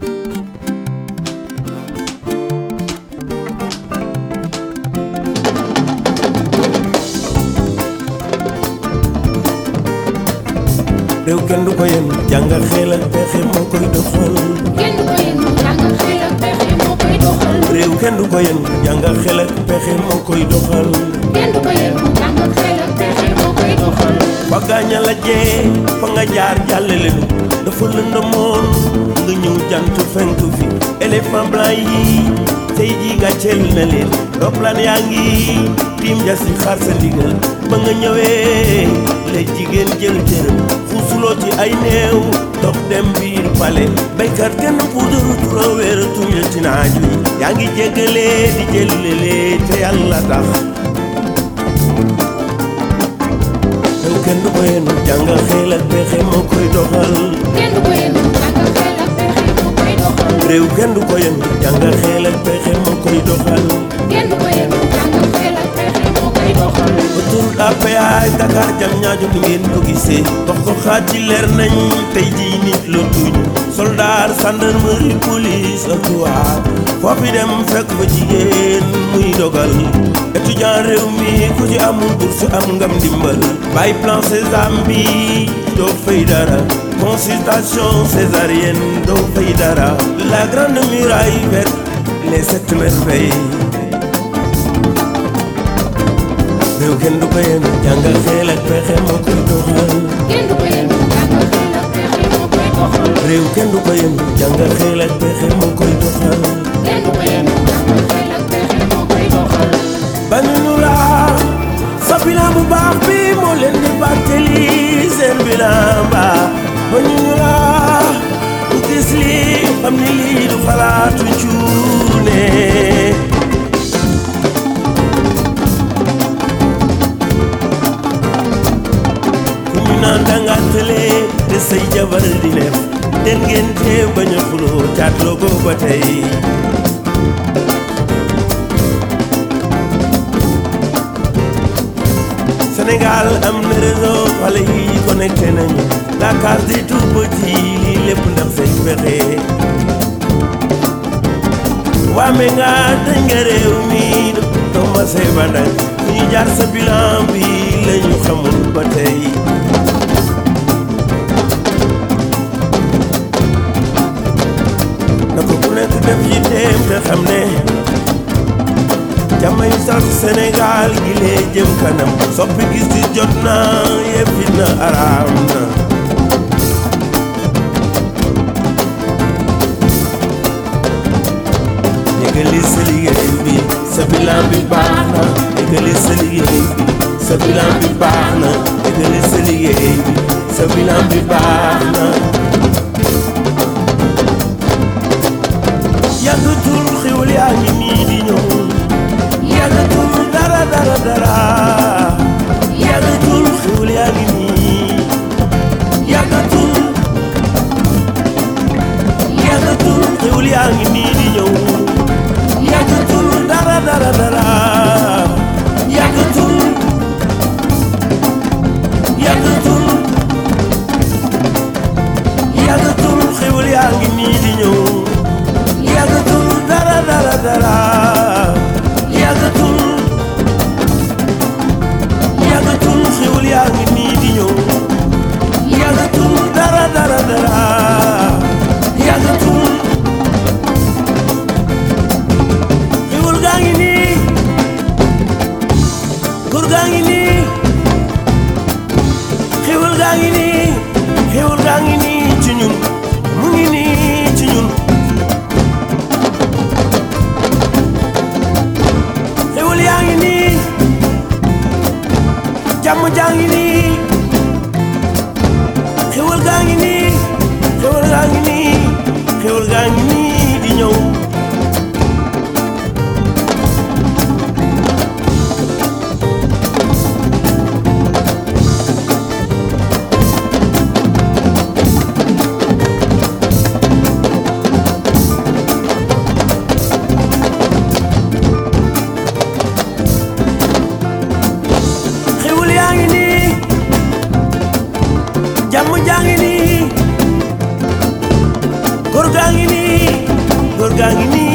réew kenn du ko yen jàngal xel ak pexe moo koy doxal kenn du ko yéen jàngal xel ak pexe moo koy doxal réew kenn du ko yen jàngal xel ak pexe moo koy doxal kenn du ko yéen jàngal xel ak pexe moo koy doxal fa gaaña la jee fa nga jaar jàllale nu dafa lëndëmoon nga ñëw jant fenk fi éléphant blanc yi tey jii gàcceel na leen roplaan yaa ngi tiim ja si xaar sa ndigal ba nga ñëwee la jigéen jël cëram xuusuloo ci ay néew dox dem biir pale béykat kenn puudaru tura wéeratuñu ci naaj wi yaa ngi jéggalee di jëllelee te yàlla tax yow kenn du ko yéen jàngal xel ak pexe moo koy doxal kenn du ko yéen jàngal xel ak pexe moo koy doxal réew kenn du ko yéen jàngal xel ak pexe moo koy doxal kenn du ko yéen jàngal xel ak pexe moo koy doxal autoroute à péage Dakar jam ñaajo ni ngeen ko gisee dox ko xaaj ci leer nañ tey jii nit la tuñ soldat gendarmerie police ak tuwaar foofi dem fekk fa jigéen muy dogal étudiant réew mi ku ci amul bourse am ngam ndimbal bàyyi plan Sésame bi doo fay dara consultation césarienne doo fay dara la grande muraille verte les sept merveilles réew kenn du ko yéen jàngal xel ak pexe moo koy doxal kenn du ko yéen jàngal xel ak pexe moo koy doxal réew kenn du ko yéen jàngal xel ak pexe moo koy doxal kenn du ko yéen jàngal xel ak pexe moo koy doxal bañu ñu laa sa bilan bu baax bi moo leen di fàttali seen bilan ba bañu ñu laa ku gis lii xam ni lii du xalaatu cuune ku ñu naan danga tële te say jabar di def den ngeen tee bañ a xuloo caatloo ko ba tey Sénégal am na réseau xale yi connecté nañu la case des tout petits lii lépp ndax say pexe waame nga dañ nga réew mi doo ma say bandak fu ñu jaar sa bilan bi la ñu xamul ba tey na ko ku nekk def ci teem te xam ne jamay sax Sénégal gi lee jëm kanam soppi gis di jot na yëppi na araam na yëgali sa liggéey bi sa bilan bi baax na yëgali sa liggéey bi sa bilan bi baax na yëgali sa liggéey bi sa bilan bi baax na yàggatul xiwal yaa ngi nii di ñëw yàggatul dara dara dara yàggatul xiwal yaa ngi nii yàggatul yàggatul xiwal yaa ngi nii di ñëw yàggatul dara dara dara yàggatul yàggatul yàggatul xiwal yaa ngi nii di ñëw yàggatul dara dara dara yàggatul yàggatul xiwal yaa ngi nii di ñëw yàggatul dara dara dara yàggatul xiwal gaa ngi nii góor gaa ngi nii xiwal gaa ngi nii xiwal gaa ngi nii ci ñun mu ngi nii ci ñun góor gaa ngi nii góor gaa ngi nii